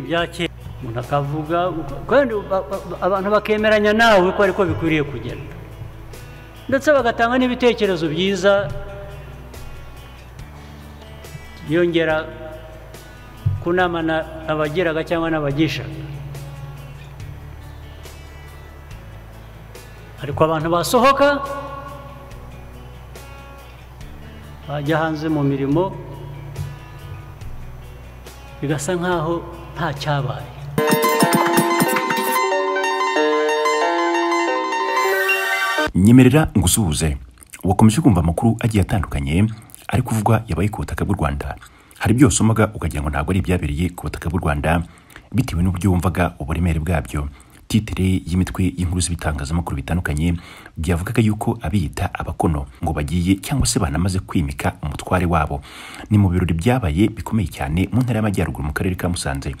bya kera umuntu akavuga kandi abantu bakemeranya nawe ko ariko bikwiriye kugenda ndetse bagatanga n'ibitekerezo byiza yongera kunamana abageraga cyangwa n'abagishaga ariko abantu basohoka bajya hanze mu mirimo bigasa nk'aho nta cyabaye nyemerera ngusuhuze wakomeje kumva amakuru agiye atandukanye ari kuvugwa yabaye ku butaka bw'u rwanda hari ibyo wasomaga ukagira ngo ntabwo ari ibyabereye ku butaka bw'u rwanda bitewe n'uburyo wumvaga uburemere bwabyo titire y'imitwe y'inkuru z'ibitangazamakuru bitandukanye byavugaga yuko abiyita abakono ngo bagiye cyangwa se banamaze kwimika umutware wabo ni mu birori byabaye bikomeye cyane mu ntara y'amajyaruguru mu karere ka musanze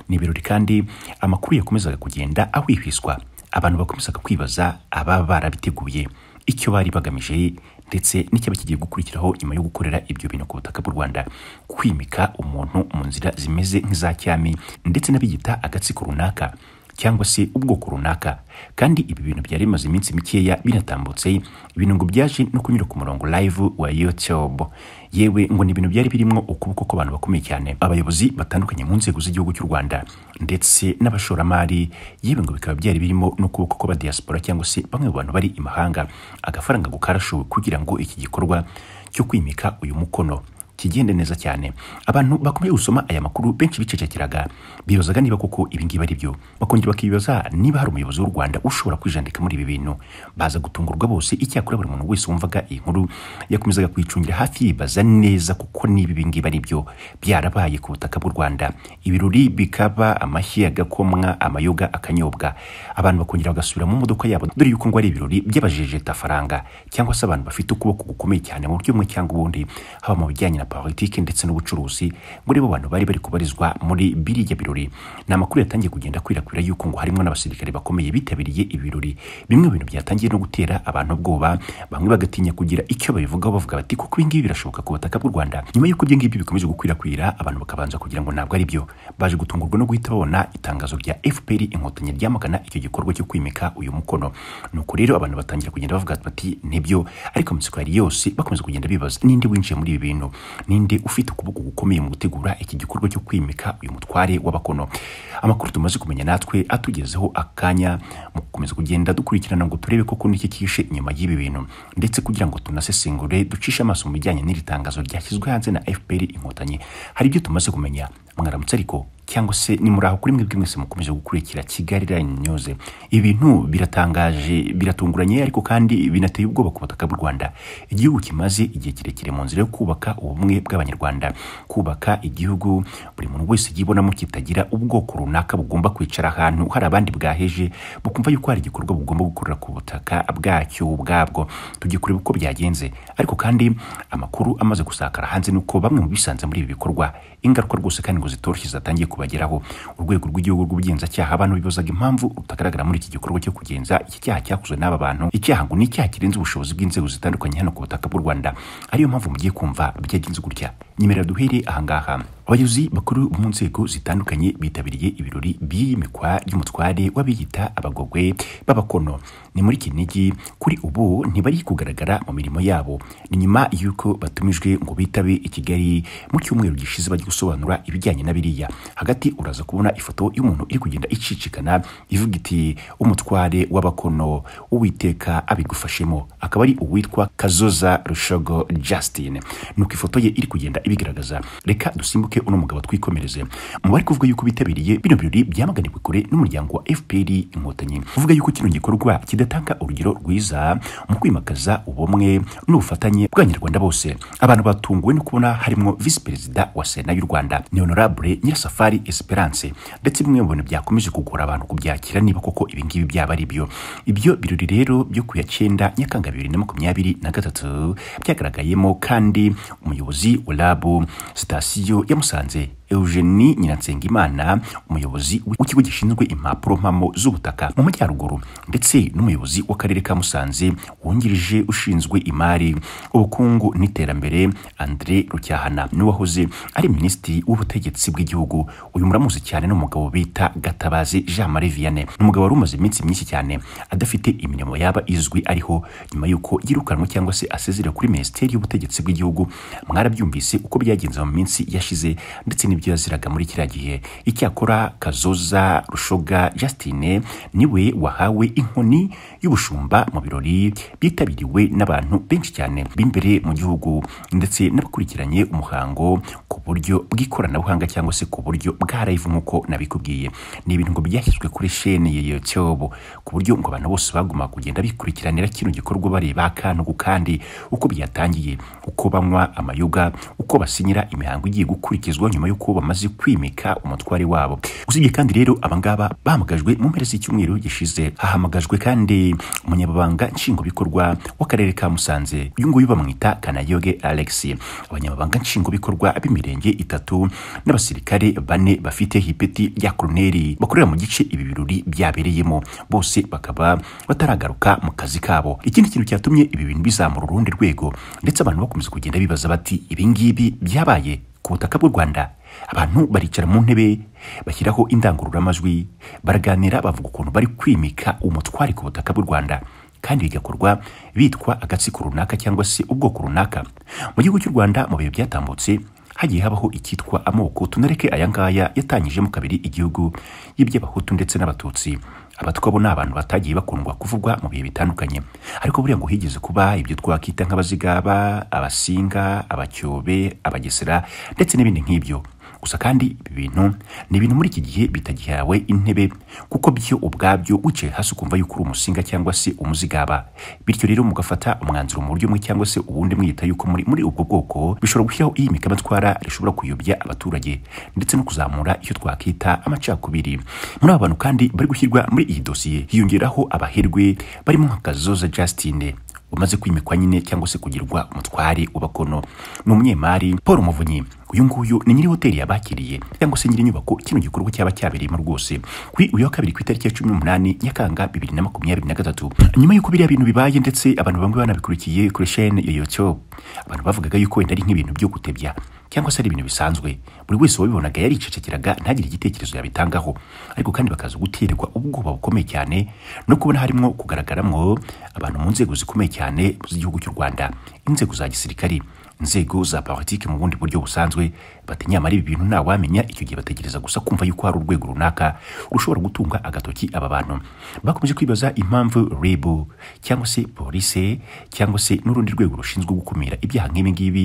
ni ibirori kandi amakuru yakomezaga kugenda ahwihwiswa abantu bakomezaga kwibaza ababa barabiteguye icyo bari bagamije ndetse n'icyaba kigiye gukurikiraho nyuma yo gukorera ibyo bintu ku butaka bw'u rwanda kwimika umuntu mu nzira zimeze nk'iza cyami ndetse n'abiyita agatsiko runaka cyangwa se ubwoko runaka kandi ibi bintu byari bimaze iminsi mikeya binatambutse ibintu ngo byaje no kunyura ku murongo live wa youtube yewe ngo ni ibintu byari birimo ukuboko kw'abantu bakomeye cyane abayobozi batandukanye mu nzego z'igihugu cy'u rwanda ndetse n'abashoramari yewe ngo bikaba byari birimo n'ukuboko kw'abadiaspora cyangwa se bamwe mu bantu bari imahanga agafaranga ngo karashowe kugira ngo iki gikorwa cyo kwimika uyu mukono kigende neza cyane abantu bakomeje gusoma aya makuru benshi bicecekeraga bibazaga niba koko ibingibi ari byo bakongera bakibaza niba hari umuyobozi w'u rwanda ushobora kwijandika muri ibi bintu baza gutungurwa bose icyakora buri muntu wese wumvaga iyi nkuru yakomezaga kuyicungira hafi yibaza neza kuko niba ibingibi ari byo byarabaye ku butaka bw'u rwanda ibirori bikaba amashyi agakomwa amayoga akanyobwa abantu bakongera bagasubira mu modoka yabo dore yuko ngo ari ibirori by'abajejetafaranga cyangwa se abantu bafite ukuboko gukomeye cyane mu buryo bumwe cyangwa ubundi haba mu bijyanye na politiki ndetse n'ubucuruzi muri bo bantu bari bari kubarizwa muri biriya birori ni amakuru yatangiye kugenda akwirakwira yuko ngo harimo n'abasirikare bakomeye bitabiriye ibi birori bimwe mu bintu byatangiye no gutera abantu ubwoba bamwe bagatinya kugira icyo babivugaho bavuga bati kuko ibi ngibi birashoboka ku butaka bw'u rwanda nyuma y'uko ibyo ngibyo bikomeje gukwirakwira abantu bakabanza kugira ngo ntabwo ari byo baje gutungurwa no guhita babona itangazo rya fpr inkotanyi ryamagana icyo gikorwa cyo kwimika uyu mukono nuko rero abantu batangira kugenda bavuga bati nibyo ariko amatsiko yari yose bakomeza kugenda bibaza ninde winjiye muri ibi bintu ninde ufite ukuboko gukomeye mu gutegura iki gikorwa cyo kwimika uyu mutware w'abakono amakuru tumaze kumenya natwe atugezeho akanya mu gukomeza kugenda dukurikirana ngo turebe koko n'iki kishe inyuma y'ibi bintu ndetse kugira ngo tunasesengure ducishe amaso mu bijyanye n'iri tangazo ryashyizwe hanze na fpr inkotanyi hari ibyo tumaze kumenya mwaramutse ariko cyangwa se ni muri aho kuri mwebwe mwese mukomeje gukurikira kigali line news ibi bintu biratangaje biratunguranye ariko kandi binateye ubwoba ku butaka bw'u rwanda igihugu kimaze igihe kirekire mu nzira yo kubaka ubumwe bw'abanyarwanda kubaka igihugu buri muntu wese yibonamo kitagira ubwoko runaka bugomba kwicara ahantu hari abandi bwaheje bukumva yuko hari igikorwa bugomba gukorera ku butaka bwacyo ubwabwo tujye kureba uko byagenze ariko kandi amakuru amaze gusakara hanze nuko bamwe mu bisanze muri ibi bikorwa ingaruka rwose kandi ngo zitoroshye zatangiye kubageraho urwego rw'igihugu rw'ubugenzacyaha abantu bibazaga impamvu rutagaragara muri iki gikorwa cyo kugenza iki cyaha cyakozwe n'aba bantu icyaha ngo ni icyaha kirenze ubushobozi bw'inzego zitandukanye hano ku butaka bw'u rwanda ariyo mpamvu mugiye kumva byagenze gutya nyemera duhere ahangaha abayobozi bakuru mu nzego zitandukanye bitabiriye ibirori by'imikwa y'umutware w'abiyita abagogwe b'abakono ni muri kinigi kuri ubu ntibari kugaragara mu mirimo yabo ni nyuma y'uko batumijwe ngo bitabe i kigali mu cyumweru gishize bajya gusobanura ibijyanye na biriya hagati uraza kubona ifoto y'umuntu iri kugenda icicikana ivuga iti umutware w'abakono uwiteka abigufashemo akaba ari uwitwa kazoza rushogo justin nuko ifoto ye iri kugenda ibigaragaza reka dusimbuke uno mugabo twikomereze mu bari kuvuga yuko bitabiriye bino birori byamaganiwe kure n'umuryango wa FPR inkotanyi kuvuga yuko kino gikorwa kidatanga urugero rwiza mu kwimakaza ubumwe n'ubufatanye bw'abanyarwanda bose abantu batunguwe no kubona harimo visi perezida wa sena y'u rwanda ni honorable nyirasafari esperance ndetse bimwe mu bintu byakomeje kugora abantu kubyakira niba koko ibingibi byaba ari byo ibyo birori rero byo ku ya cyenda nyakanga bibiri na makumyabiri na gatatu byagaragayemo kandi umuyobozi wa labu sitasiyo ya musanze Eugenie Nyiransengimana umuyobozi w'ikigo gishinzwe impapuro mpamo z'ubutaka mu majyaruguru ndetse n'umuyobozi w'akarere ka Musanze wungirije ushinzwe imari ubukungu n'iterambere Andre Rucyahana niwe wahoze ari minisitiri w'ubutegetsi bw'igihugu uyu muramuzi cyane n'umugabo bita Gatabazi Jean Marie Vianney n'umugabo wari umaze iminsi myinshi cyane adafite imirimo yaba izwi ariho nyuma y'uko yirukanwe cyangwa se asezera kuri minisiteri y'ubutegetsi bw'igihugu mwarabyumvise uko byagenze mu minsi yashize ndetse n'ibyo yaziraga muri kiriya gihe icyakora kazoza rushoga justine niwe wahawe inkoni y'ubushumba mu birori byitabiriwe n'abantu benshi cyane b'imbere mu gihugu ndetse n'abakurikiranye umuhango ku buryo bw'ikoranabuhanga cyangwa se ku buryo bwa live nk'uko nabikubwiye ni ibintu ngo byashyizwe kuri sheni ya youtube ku buryo ngo abantu bose baguma kugenda bikurikiranira kino gikorwa bareba akantu ku kandi uko byatangiye uko banywa amayoga uko basinyira imihango igiye gukurikizwa nyuma y'uko bamaze kwimika umutware wabo usibye kandi rero abangaba bahamagajwe mu mpera z'icyumweru gishize hahamagajwe kandi umunyababanga nshingwabikorwa w'akarere ka musanze uyu nguyu bamwita kanayoge alex abanyamabanga nshingwabikorwa b'imirenge itatu n'abasirikare bane bafite hipeti rya koroneri bakorera mu gice ibi birori byabereyemo bose bakaba bataragaruka mu kazi kabo ikindi kintu cyatumye ibi bintu bizamura urundi rwego ndetse abantu bakomeza kugenda bibaza bati ibi ngibi byabaye ku butaka bw'u Rwanda abantu baricara mu ntebe bashyiraho indangururamajwi baraganira bavuga ukuntu bari kwimika umutware ku butaka bw'u Rwanda kandi bigakorwa bitwa agatsiko runaka cyangwa se ubwoko runaka mu gihugu cy'u Rwanda mu bihe byatambutse hagiye habaho icyitwa amoko tunareke aya ngaya yatangijemo kabiri igihugu y'iby'abahutu ndetse n'abatutsi abatwa bo ni abantu batagiye bakundwa kuvugwa mu bihe bitandukanye ariko buriya ngo higeze kuba ibyo twakita nk'abazigaba abasinga abacyobe abagesera ndetse n'ibindi nk'ibyo gusa kandi ibi bintu ni ibintu muri iki gihe bitagihawe intebe kuko byo ubwabyo wicaye hasi ukumva yuko uri umusinga cyangwa se umuzigaba bityo rero mugafata umwanzuro mu buryo umwe cyangwa se ubundi mwita yuko muri muri ubwo bwoko bishobora gushyiraho iyimikamatwara rishobora kuyobya abaturage ndetse no kuzamura icyo twakita amacakubiri muri aba bantu kandi bari gushyirwa muri iyi dosiye hiyongeraho abaherwe barimo nka kazoza justine umaze kwimikwa nyine cyangwa se kugirwa umutware w'abakono ni umunyemari paul muvunyi uyu nguyu ni nyiri hoteli yabakiriye cyangwa se nyiri inyubako kino gikorwa cyaba cyabereyemo rwose kuri uyu wa kabiri ku itariki ya cumi n'umunani nyakanga bibiri na makumyabiri na gatatu nyuma y'uko biriya bintu bibaye ndetse abantu bamwe banabikurikiye kuri shene ya youtube abantu bavugaga yuko wenda ari nk'ibintu byo gutebya cyangwa se ari ibintu bisanzwe buri wese wabibonaga yaricecekeraga ntagire igitekerezo yabitangaho ariko kandi bakaza guterwa ubwoba bukomeye cyane no kubona harimo kugaragaramo abantu mu nzego zikomeye cyane z'igihugu cy'u Rwanda inzego za gisirikari inzego za politiki mu bundi buryo busanzwe bati nyamara ibi bintu ntawamenya icyo gihe bategereza gusa kumva yuko hari urwego runaka rushobora gutunga agatoki aba bantu bakomeje kwibaza impamvu RIB cyangwa se polise cyangwa se n'urundi rwego rushinzwe gukumira ibyaha nk'ibi ngibi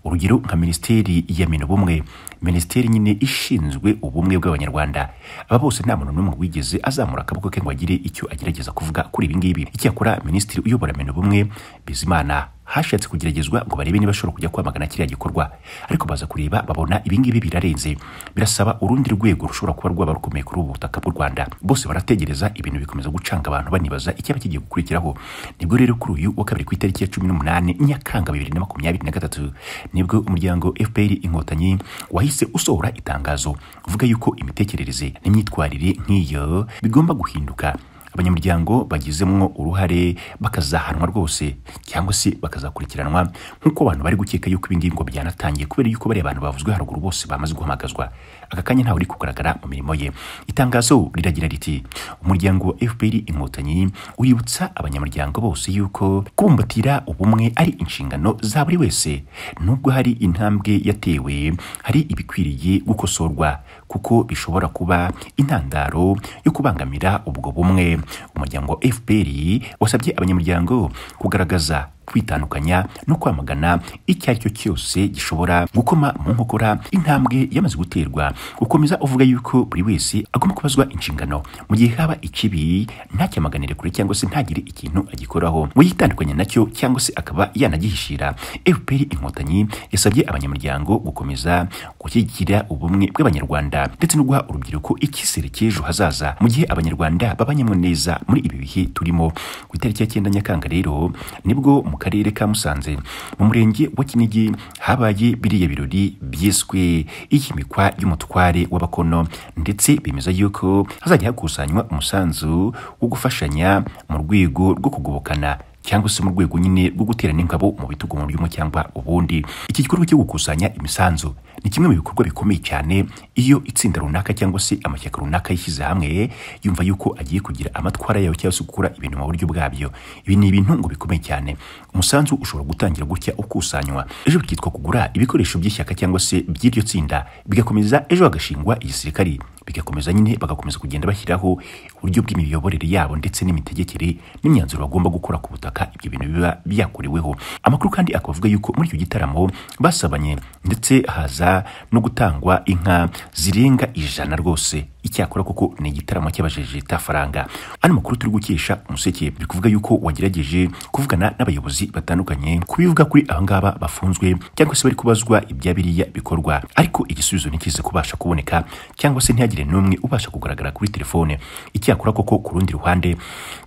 urugero nka minisiteri ya mino bumwe minisiteri nyine ishinzwe ubumwe bw'abanyarwanda aba bose nta muntu n'umwe wigeze azamura akaboko ke ngo agire icyo agerageza kuvuga kuri ibi ngibi icyakora minisitiri uyobora mino bumwe bizimana hashatse kugeragezwa ngo barebe niba ashobora kujya kwamagana kiriya gikorwa ariko baza kureba babona ibingibi birarenze birasaba urundi rwego rushobora kuba rwaba rukomeye kuri ubu butaka bw'u rwanda bose barategereza ibintu bikomeza gucanga abantu banibaza icyaba kigiye gukurikiraho nibwo rero kuri uyu wa kabiri ku itariki ya cumi n'umunani nyakanga bibiri na makumyabiri na gatatu nibwo umuryango fpr inkotanyi wahise usohora itangazo uvuga yuko imitekerereze n'imyitwarire nk'iyo bigomba guhinduka abanyamuryango bagizemo uruhare bakazahanwa rwose cyangwa se bakazakurikiranwa nk'uko abantu bari gukeka yuko ibi ngibi ngo byanatangiye kubera yuko bariya bantu bavuzwe haruguru bose bamaze guhamagazwa aka kanya ntawe uri kugaragara mu mirimo ye itangazo riragira riti umuryango wa fpr inkotanyi uributsa abanyamuryango bose yuko kubumbatira ubumwe ari inshingano za buri wese nubwo hari intambwe yatewe hari ibikwiriye gukosorwa kuko bishobora kuba intandaro yo kubangamira ubwo bumwe umuryango wa fpr wasabye abanyamuryango kugaragaza kwitandukanya no kwamagana icyo ari cyo cyose gishobora gukoma mu nkokora intambwe yamaze guterwa ukomeza uvuga yuko buri wese agomba kubazwa inshingano mu gihe haba ikibi ntacyamaganire kure cyangwa se ntagire ikintu agikoraho mu yitandukanya nacyo cyangwa se akaba yanagihishira FPR inkotanyi yasabye abanyamuryango gukomeza gushyigikira ubumwe bw'abanyarwanda ndetse no guha urubyiruko icyizere cy'ejo hazaza mu gihe abanyarwanda babanyemo neza muri ibi bihe turimo ku itariki ya cyenda nyakanga rero nibwo mu karere ka musanze mu murenge wa kinigi habaye biriya birori byiswe iyimikwa ry'umutware w'abakono ndetse bemeza yuko hazajya hakusanywa umusanzu wo gufashanya mu rwego rwo kugobokana cyangwa se mu rwego nyine rwo guterana ingabo mu bitugu mu ry'umu cyangwa ubundi iki gikorwa cyo gukusanya imisanzu ni kimwe mu bikorwa bikomeye cyane iyo itsinda runaka cyangwa se amashyaka runaka yishyize hamwe yumva yuko agiye kugira amatwara yayo cyangwa se gukora ibintu mu buryo bwabyo ibi ni ibintu ngo bikomeye cyane umusanzu ushobora gutangira gutya ukusanywa ejo bikitwa kugura ibikoresho by'ishyaka cyangwa se by'iryo tsinda bigakomeza ejo hagashingwa igisirikari bigakomeza nyine bagakomeza kugenda bashyiraho uburyo bw'imiyoborere yabo ndetse n'imitegekere n'imyanzuro bagomba gukora ku butaka ibyo bintu biba byakoreweho amakuru kandi akaba avuga yuko muri icyo gitaramo basabanye ndetse haza no gutangwa inka zirenga ijana rwose icyakora kuko ni igitaramo cy'abajejeta faranga ano makuru turi gukesha umuseke biri kuvuga yuko wagerageje kuvugana n'abayobozi batandukanye ku bivuga kuri aba ngaba bafunzwe cyangwa se bari kubazwa ibya biriya bikorwa ariko igisubizo ntikize kubasha kuboneka cyangwa se ntihagire n'umwe ubasha kugaragara kuri telefone icyakora koko ku rundi ruhande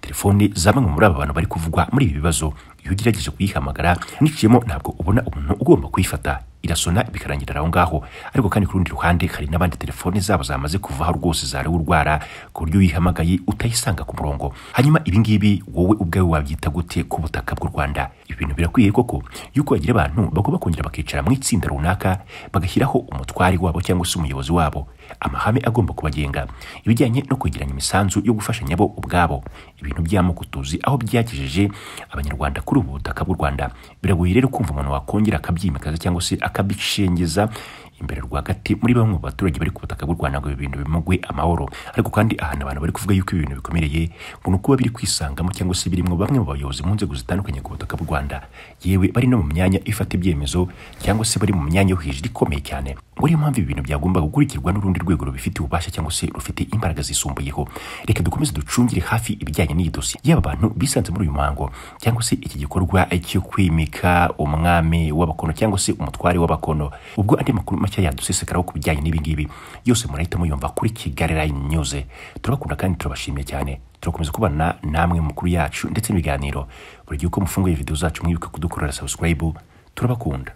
telefone za bamwe muri aba bantu bari kuvugwa muri ibi bibazo iyo ugerageje kuyihamagara niciyemo ntabwo ubona umuntu ugomba kuyifata irasona bikarangira aho ngaho ariko kandi ku rundi ruhande hari n'abandi telefone zabo zamaze kuvaho rwose zarewe urwara ku buryo uyihamagaye utayisanga ku murongo hanyuma ibi ngibi wowe ubwawe wabyita gute ku butaka bw'u Rwanda ibi bintu birakwiye koko yuko bagira abantu bagomba kongera bakicara mu itsinda runaka bagashyiraho umutwari wabo cyangwa se umuyobozi wabo amahame agomba kubagenga ibijyanye no kwegeranya imisanzu yo gufashanya bo ubwabo ibintu by'amoko tuzi aho byagejeje abanyarwanda kuri ubu butaka bw'u Rwanda biragoye rero kumva umuntu wakongera akabyimakaza cyangwa se akabishengeza imbere rwagati muri bamwe mu baturage bari ku butaka bw'u Rwanda ngo ibi bintu bimugwe amahoro ariko kandi ahantu abantu bari kuvuga yuko ibi bintu bikomereye ngo ni ukuba biri kwisangamo cyangwa se birimo bamwe mu bayobozi mu nzego zitandukanye ku butaka bw'u Rwanda yewe bari no mu myanya ifata ibyemezo cyangwa se bari mu myanya yo hejuru ikomeye cyane ngo niyo mpamvu ibi bintu byagomba gukurikirwa n'urundi rwego rubifitiye ububasha cyangwa se rufite imbaraga zisumbuyeho reka dukomeze ducungire hafi ibijyanye n'iyi dosiye yaba abantu bisanze muri uyu muhango cyangwa se iki gikorwa cyo kwimika umwami w'abakono cyangwa se umutware w'abakono ubwo andi makuru make yadusesekaraho ku bijyanye n'ibi ngibi yose murahita muyumva kuri Kigali Line News turabakunda kandi turabashimiye cyane turakomeza kubana namwe mu makuru yacu ndetse n'ibiganiro buri gihe uko mufunguye video zacu mwibuke kudukorera subscribe turabakunda